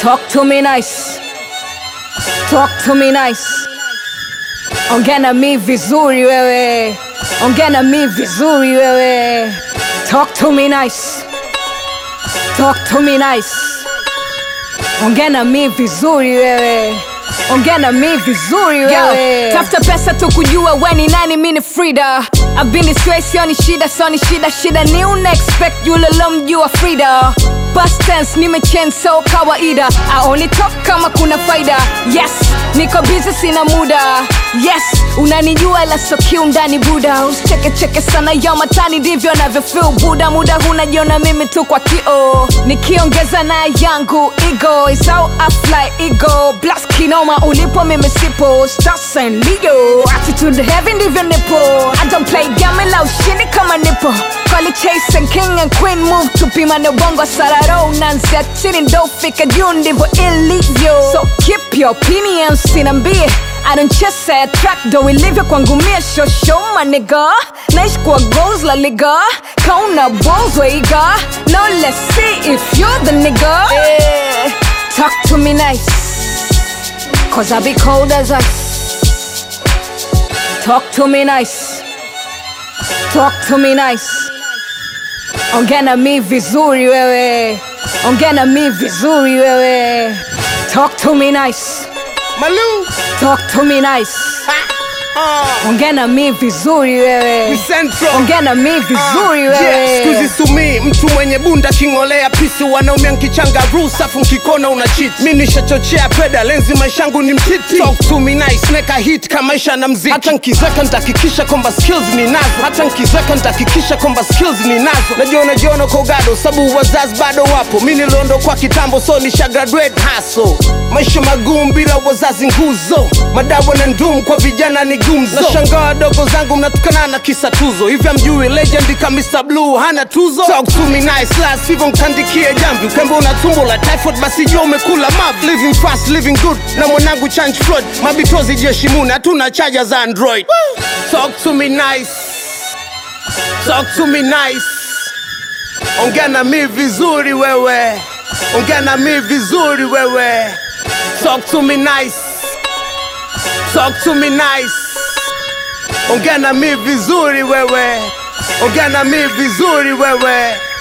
Talk to me nice. Talk to me nice. Ongea na mi vizuri wewe. Ongea na mi vizuri wewe. Talk to me nice. Talk to me nice. Ongea na mi vizuri wewe. Ongea na mi vizuri wewe. Tafuta pesa tu kujua we ni nani, mi ni Frida. I've been this way, sioni shida, sioni shida, shida ni una expect yule lomjua Frida. Past tense nimechange so kawaida, aoni top kama kuna faida. Yes, niko busy sina muda. Yes, unanijua ila so kiundani buda. Usicheke cheke sana ya matani, ndivyo navyo feel buda. Muda hunajiona mimi tu kwa kio, nikiongeza na yangu ego is how I fly ego blast kinoma ulipo mimi sipo stars and Leo attitude heavy ndivyo nipo I don't play game la ushindi kama nipo Call it chase and king and queen move tupima na bongo sararo nansia chini ndo fika juu ndivyo ilivyo so keep your opinions sinambie I don't chase a track though ilivyo kwangu mie show show my nigga Naishi kwa goals la liga Kauna balls weiga Now let's see if you're the nigga yeah. Talk to me nice Cause I be cold as ice Talk to me nice Talk to me nice Ongea na mi vizuri wewe Ongea na mi vizuri wewe Talk to me nice Malou Talk to me nice uh, Ongea na mi vizuri wewe Central Ongea na mi vizuri Yeah, wewe skuzi sumi mtu mwenye bunda king'olea pisi wanaume nkichanga rusafu nkikona una cheat mi nishachochea peda lenzi maishangu ni mtiti Talk to me nice neka hit kama maisha na mziki hata nkizeka ntakikisha kwamba skills ni nazo hata nkizeka ntakikisha kwamba skills ni nazo najiona jiona kwa ugado sabu wazazi bado wapo mi niliondo kwa kitambo so nisha graduate haso maisha magumu bila wazazi nguzo madawa na ndumu kwa vijana ni gumzo nashangaa wadogo zangu mnatukana na kisa tuzo hivi amjui legend ka Mr. Blue hana tuzo talk to me nice last hivyo mtandikie jamvi ukembe una tumbo la typhoid basi jua umekula mav living fast living good na mwanangu change flood mabitozi jeshi muna hatuna chaja za android talk to me nice talk to me nice ongea na mi vizuri wewe ongea na mi vizuri wewe talk to me nice talk to me nice ongea na mi vizuri wewe ongea na mi vizuri wewe